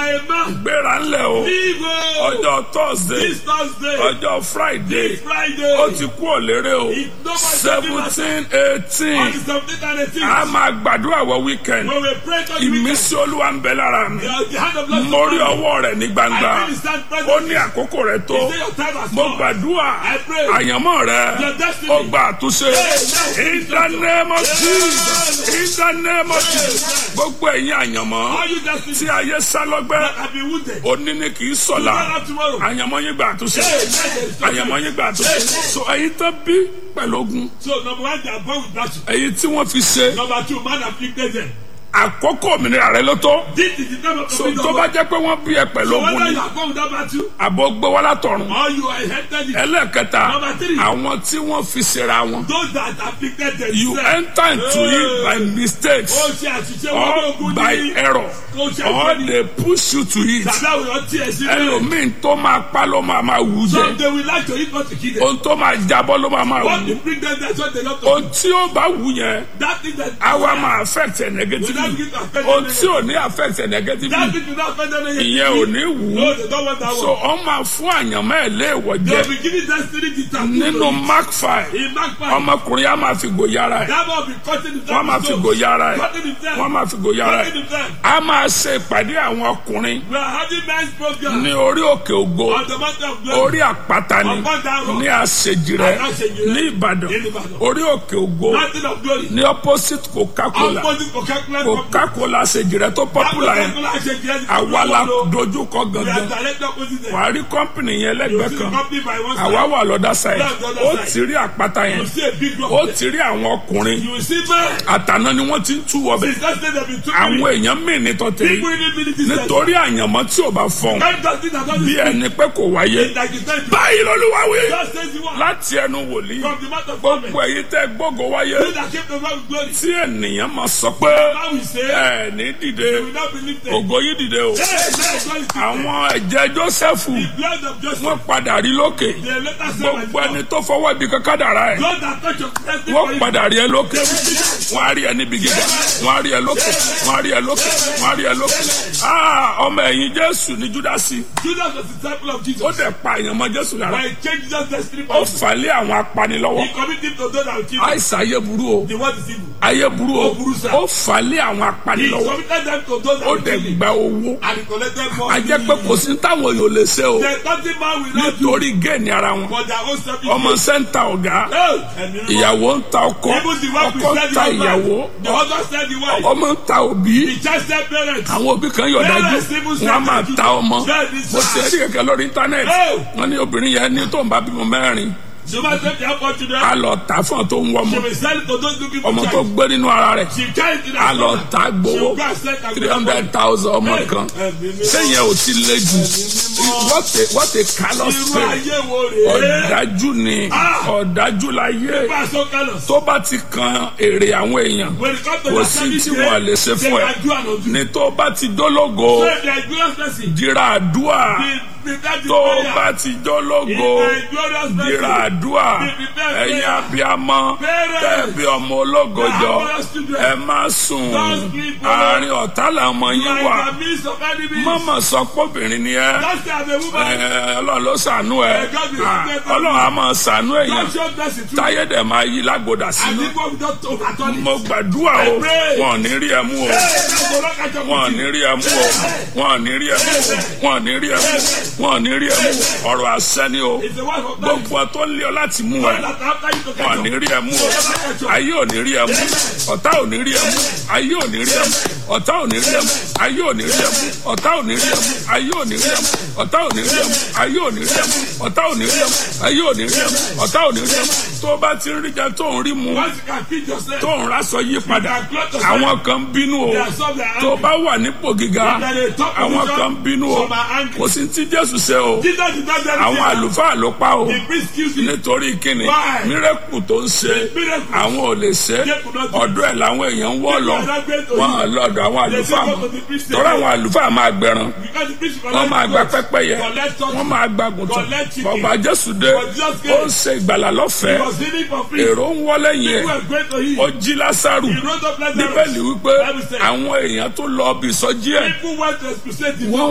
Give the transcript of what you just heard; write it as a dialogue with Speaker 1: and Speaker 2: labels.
Speaker 1: are a man.
Speaker 2: gbéra ńlẹ̀ o
Speaker 1: Leave o.
Speaker 2: ọjọ́ thursday
Speaker 1: This Thursday.
Speaker 2: ọjọ́ friday
Speaker 1: This Friday.
Speaker 2: ó ti kú òlérè o
Speaker 1: It's nobody
Speaker 2: seventeen
Speaker 1: On
Speaker 2: eighteen
Speaker 1: the 17th and 18th.
Speaker 2: a máa gbàdúrà wọ weekend
Speaker 1: When we pray to you,
Speaker 2: ìmísí olúwa ń bẹ lára mi
Speaker 1: the the hand of Lord.
Speaker 2: mo rí ọwọ́ rẹ̀ ní gbangba
Speaker 1: I feel his hand present.
Speaker 2: ó ní àkókò rẹ̀ tó
Speaker 1: Say your time has
Speaker 2: mo
Speaker 1: come.
Speaker 2: gbàdúrà
Speaker 1: I pray.
Speaker 2: àyànmọ́ rẹ̀
Speaker 1: Your destiny.
Speaker 2: ó gba àtúnṣe in the name of Jesus in the name of Jesus gbogbo ẹ̀yin àyànmọ́
Speaker 1: All you destiny
Speaker 2: tí ayé sá lọ́gbẹ́
Speaker 1: that have been wounded.
Speaker 2: òní ni kì í sọ̀la
Speaker 1: Tomorrow, tomorrow.
Speaker 2: àyànmọ́ yín gba àtúnṣe
Speaker 1: Amen.
Speaker 2: àyànmọ́ yín gba àtúnṣe so ẹ̀yin tó bí pẹ̀lú ogun
Speaker 1: So number one, they are born with battle.
Speaker 2: ẹ̀yin tí wọ́n fi ṣe
Speaker 1: Number two, man afflicted them.
Speaker 2: àkókò òmìnira rẹ ló tó
Speaker 1: This is the time of
Speaker 2: so
Speaker 1: freedom.
Speaker 2: tó bá jẹ́ pé wọ́n bí ẹ pẹ̀lú
Speaker 1: So
Speaker 2: ogun
Speaker 1: whether
Speaker 2: ni
Speaker 1: you are born with that battle
Speaker 2: àbọ̀ gbé wá látọ̀run
Speaker 1: or you are inherited it,
Speaker 2: ẹlẹ́ẹ̀kẹta
Speaker 1: Number three.
Speaker 2: àwọn tí wọ́n fi ṣera wọn
Speaker 1: those that afflicted
Speaker 2: you
Speaker 1: themselves.
Speaker 2: enter into it by mistakes
Speaker 1: Ó ṣe àṣìṣe wọn ní
Speaker 2: or
Speaker 1: ogun
Speaker 2: by
Speaker 1: ní.
Speaker 2: error
Speaker 1: Ó ṣe
Speaker 2: or
Speaker 1: àṣìṣe ní.
Speaker 2: they push you to it
Speaker 1: Tàbí àwọn èèyàn tiẹ̀ sí bẹ́ẹ̀.
Speaker 2: ẹlòmíín tó máa pa ló máa máa wù
Speaker 1: Some
Speaker 2: jẹ
Speaker 1: they will like to eat not to kill them.
Speaker 2: ohun tó máa jábọ́ ló máa máa
Speaker 1: What
Speaker 2: wù
Speaker 1: to bring them there so they not to
Speaker 2: ohun tí ó bá wù yẹn
Speaker 1: That thing that
Speaker 2: àwa máa affect ẹ
Speaker 1: will not
Speaker 2: negatively
Speaker 1: give affect
Speaker 2: ohun
Speaker 1: them.
Speaker 2: tí ò ní affect ẹ
Speaker 1: That
Speaker 2: negatively
Speaker 1: thing will not affect them.
Speaker 2: ìyẹn ò ní wù ú
Speaker 1: No, they don't want that
Speaker 2: so
Speaker 1: one.
Speaker 2: ọ máa fún àyànmọ́ ẹ̀ léèwọ̀
Speaker 1: They
Speaker 2: jẹ
Speaker 1: will be giving destiny to tattoo.
Speaker 2: nínú mark five
Speaker 1: In Mark 5,
Speaker 2: ọmọkùnrin á máa fi gòyàrá ẹ̀
Speaker 1: that one will be cutting himself.
Speaker 2: wọ́n máa fi gòyàrá ẹ̀
Speaker 1: Cutting himself.
Speaker 2: wọ́n máa fi gòyàrá ẹ̀
Speaker 1: Cutting himself.
Speaker 2: a máa ṣe ìpàdé àwọn ọkùnrin
Speaker 1: We are having nice program
Speaker 2: ní orí òkè ògo
Speaker 1: on the mountain of glory.
Speaker 2: orí àpáta ni ní àṣejìrẹ ní ìbàdàn orí òkè ògo
Speaker 1: Mountain of glory.
Speaker 2: ní opposite coca-cola
Speaker 1: Opposite Coca-Cola company.
Speaker 2: coca-cola àṣejìrẹ tó
Speaker 1: That
Speaker 2: popular yẹn
Speaker 1: Coca-Cola ṣe jẹ́
Speaker 2: àwa la
Speaker 1: We
Speaker 2: dojúkọ
Speaker 1: are
Speaker 2: gangan
Speaker 1: direct opposite them.
Speaker 2: wàá rí kọ́mpìnì yẹn
Speaker 1: You
Speaker 2: lẹ́gbẹ̀ẹ́
Speaker 1: see the
Speaker 2: kan
Speaker 1: company by one
Speaker 2: àwa
Speaker 1: side.
Speaker 2: wà lọ́dà sáyẹn
Speaker 1: That's the other
Speaker 2: ó
Speaker 1: side.
Speaker 2: ti rí àpáta yẹn
Speaker 1: You see a big rock
Speaker 2: ó
Speaker 1: there.
Speaker 2: ti rí àwọn ọkùnrin
Speaker 1: You will see man.
Speaker 2: àtàná ni wọ́n ti ń tú wọbẹ̀
Speaker 1: Since that day they been
Speaker 2: àwọn
Speaker 1: talking.
Speaker 2: èèyàn mí ní tọ́tẹ̀
Speaker 1: People
Speaker 2: yìí
Speaker 1: really believe this.
Speaker 2: nítorí àyànmọ́ tí ò bá fọ́n
Speaker 1: That does it, that does
Speaker 2: bí
Speaker 1: it.
Speaker 2: ẹni pé kò wáyé
Speaker 1: Like you said,
Speaker 2: báyìí lọ́lúwa wí
Speaker 1: God says you want.
Speaker 2: láti ẹnu wòlíì
Speaker 1: From the mouth of
Speaker 2: gbogbo
Speaker 1: God.
Speaker 2: èyí tẹ́ gbógo wáyé
Speaker 1: You that came to God with glory.
Speaker 2: tí ènìyàn máa sọ pé
Speaker 1: Now we say,
Speaker 2: ẹ ní dìde
Speaker 1: we will not believe them.
Speaker 2: ògo yìí dìde o
Speaker 1: Hey, hey, God is
Speaker 2: àwọn ẹ̀jẹ̀ Jósẹ́fù
Speaker 1: the blood of Joseph.
Speaker 2: wọ́n padà rí lókè
Speaker 1: They let us say,
Speaker 2: gbogbo ẹni tó fọwọ́ ibi kankan dàrá ẹ̀
Speaker 1: God that touch your destiny
Speaker 2: wọ́n
Speaker 1: for you.
Speaker 2: padà rí ẹ lókè wọ́n á rí ẹ níbi gíga wọ́n á rí ẹ lókè wọ́n á rí ẹ lókè wọ́n á rí ẹ lókè Ah, ọmọ ẹ̀yìn Jésù ní Júdásì
Speaker 1: Judas was the disciple of Jesus.
Speaker 2: ó dẹ̀ pa èèyàn mọ́ Jésù lára
Speaker 1: When he changed Jesus' destiny
Speaker 2: ó
Speaker 1: for you,
Speaker 2: fà lé àwọn apanilọ́wọ́
Speaker 1: he committed him to those that will kill him.
Speaker 2: àìsàn ayé burú o
Speaker 1: The word is evil.
Speaker 2: ayé burú o
Speaker 1: Ó burú sá.
Speaker 2: ó fà lé àwọn
Speaker 1: He
Speaker 2: apanilọ́wọ́
Speaker 1: committed them to those that
Speaker 2: ó
Speaker 1: will
Speaker 2: dẹ̀
Speaker 1: kill him.
Speaker 2: gba owó
Speaker 1: And he collected more.
Speaker 2: a jẹ́ pé kò sí táwọn èèyàn lè ṣe o
Speaker 1: There's nothing man will not do
Speaker 2: nítorí géènì ara wọn
Speaker 1: for their own selfish
Speaker 2: ọmọ
Speaker 1: gain.
Speaker 2: sẹ́ńtà ọ̀gá
Speaker 1: Hey, ẹ̀mí mímọ́.
Speaker 2: ìyàwó ń ta ọkọ
Speaker 1: Even the wife
Speaker 2: ọkọ
Speaker 1: will
Speaker 2: ń
Speaker 1: sell
Speaker 2: ta
Speaker 1: the
Speaker 2: ìyàwó
Speaker 1: husband. The husband sell the wife.
Speaker 2: ọmọ ń ta òbí
Speaker 1: The child sell parents.
Speaker 2: àwọn òbí kan yọ̀ dájú
Speaker 1: Parents even sell
Speaker 2: wọn á máa
Speaker 1: their
Speaker 2: ta ọmọ
Speaker 1: children. That is
Speaker 2: mo ti rí kẹ̀kẹ́ lórí íńtánẹ́ẹ̀tì
Speaker 1: Hey.
Speaker 2: wọn ní obìnrin yẹn ní tó ń bá bímọ mẹ́rin
Speaker 1: She must take their children.
Speaker 2: á lọ tà fún ọ tó ń wọ ọmọ
Speaker 1: She will sell it to those looking for
Speaker 2: ọmọ tó
Speaker 1: child.
Speaker 2: gbé nínú ara rẹ̀
Speaker 1: She carry it to the
Speaker 2: á lọ
Speaker 1: husband.
Speaker 2: tà
Speaker 1: She
Speaker 2: gbowó
Speaker 1: will go and sell it and
Speaker 2: three
Speaker 1: get
Speaker 2: hundred
Speaker 1: money.
Speaker 2: thousand ọmọ kan
Speaker 1: Ẹ̀mí mímọ́.
Speaker 2: sẹ́yìn ò ti le jù what a what a callous
Speaker 1: Irú
Speaker 2: spirit
Speaker 1: ayé wo rèé?
Speaker 2: ọ̀dájú ni
Speaker 1: Ah.
Speaker 2: ọ̀dájú láyé
Speaker 1: People are so callous.
Speaker 2: tó bá ti kan èrè àwọn èèyàn
Speaker 1: When it comes to
Speaker 2: kò
Speaker 1: their
Speaker 2: sí
Speaker 1: service,
Speaker 2: tí wọn lè ṣe
Speaker 1: they
Speaker 2: fún ẹ
Speaker 1: can do and undo.
Speaker 2: ní tó bá ti dólógo
Speaker 1: So if they are glorious person,
Speaker 2: jìrà àdúà
Speaker 1: be- be that
Speaker 2: tó
Speaker 1: prayer.
Speaker 2: bá ti dólógo
Speaker 1: If they are glorious
Speaker 2: jìrà
Speaker 1: person,
Speaker 2: àdúà ẹ̀yin abiyamọ tẹ̀bí ọmọ ológo jọ ẹ má sùn àárín ọ̀tá làwọn
Speaker 1: you
Speaker 2: yín
Speaker 1: are
Speaker 2: wà
Speaker 1: in the midst of enemies.
Speaker 2: mọ́mọ́ sọ pọ́bìnrin ni ẹ
Speaker 1: Just as a woman,
Speaker 2: ẹ, ọlọ́run ló ṣàánú ẹ Ah, ọlọ́run á máa ṣàánú èèyàn
Speaker 1: God showed mercy to
Speaker 2: táyé dẹ̀ máa yí lágbódà
Speaker 1: And
Speaker 2: sínú
Speaker 1: people will not overturn it.
Speaker 2: mo gbàdúrà o wọn ò ní rí ẹ mú o
Speaker 1: Hey, that's the rock I jump
Speaker 2: wọn ò
Speaker 1: with
Speaker 2: ní
Speaker 1: you.
Speaker 2: rí ẹ mú o wọn ò ní rí ẹ mú o wọn ò ní rí ẹ mú o wọn ò ní rí ẹ mú o ọ̀rọ̀ àṣẹ ni o
Speaker 1: It's the wife of God.
Speaker 2: gbogbo ẹ tó lé ọ láti mú ẹ
Speaker 1: That after you to
Speaker 2: wọn ò
Speaker 1: catch
Speaker 2: ní
Speaker 1: up.
Speaker 2: rí ẹ mú o ayé ò ní rí ẹ mú ọ̀tá ò ní rí ẹ mú ayé ò ní rí ẹ mú ọ̀tá ò ní rí ẹ mú ayé ò ní rí ẹ mú ọ̀tá ò ní rí ẹ mú ayé ò ní rí ẹ mú ọ̀tá ò ní rí ẹ mú ayé ò ní rí ẹ mú ọ̀tá ò ní rí ẹ mú ayé ò ní rí ẹ mú ọ̀tá ò ní rí ẹ mú tó o bá ti ń rí jẹ tó ń rí mu
Speaker 1: Once you can feed yourself,
Speaker 2: tó ń rásọ yí padà àwọn kan ń bínú o
Speaker 1: there are some that are
Speaker 2: tó o
Speaker 1: angry.
Speaker 2: bá wà nípò gíga
Speaker 1: That they talk
Speaker 2: àwọn
Speaker 1: position,
Speaker 2: kan ń bínú o
Speaker 1: some are angry.
Speaker 2: kò sí tí Jésù ṣe o
Speaker 1: Jesus did not do anything.
Speaker 2: àwọn àlùfáà ló pa o
Speaker 1: The priest killed him.
Speaker 2: nítorí kíni
Speaker 1: Why?
Speaker 2: mírẹ́kù tó ń ṣe
Speaker 1: Miracle.
Speaker 2: àwọn ò lè ṣe
Speaker 1: They could not do it.
Speaker 2: ọ̀dọ̀ ẹ̀ làwọn èèyàn ń wọ́ lọ
Speaker 1: People are not going to
Speaker 2: wọn
Speaker 1: you.
Speaker 2: à lọ́dọ̀ àwọn
Speaker 1: They
Speaker 2: àlùfáà
Speaker 1: say
Speaker 2: mọ́
Speaker 1: go to the priest
Speaker 2: tọ́ra
Speaker 1: again.
Speaker 2: àwọn àlùfáà máa gbẹran
Speaker 1: Because the priest
Speaker 2: wọ́n máa gba
Speaker 1: collect goats,
Speaker 2: pẹ́pẹ́yẹ
Speaker 1: collect turkey.
Speaker 2: wọ́n máa gba gùntàn
Speaker 1: Collect chicken.
Speaker 2: bọ̀gbà Jésù dé
Speaker 1: But Jesus
Speaker 2: ó
Speaker 1: came.
Speaker 2: ń ṣe ìgbàlà
Speaker 1: He
Speaker 2: lọ́fẹ̀ẹ́
Speaker 1: was healing for free.
Speaker 2: èrò ń wọ́ lẹ́yìn ẹ̀
Speaker 1: People were going to him.
Speaker 2: ó jí Lásárù
Speaker 1: He rose up Lazarus.
Speaker 2: bíbélì wípé
Speaker 1: Bible says,
Speaker 2: àwọn èèyàn tó lọ bí ìsọjí ẹ̀
Speaker 1: People went to expulsate him.
Speaker 2: wọ́n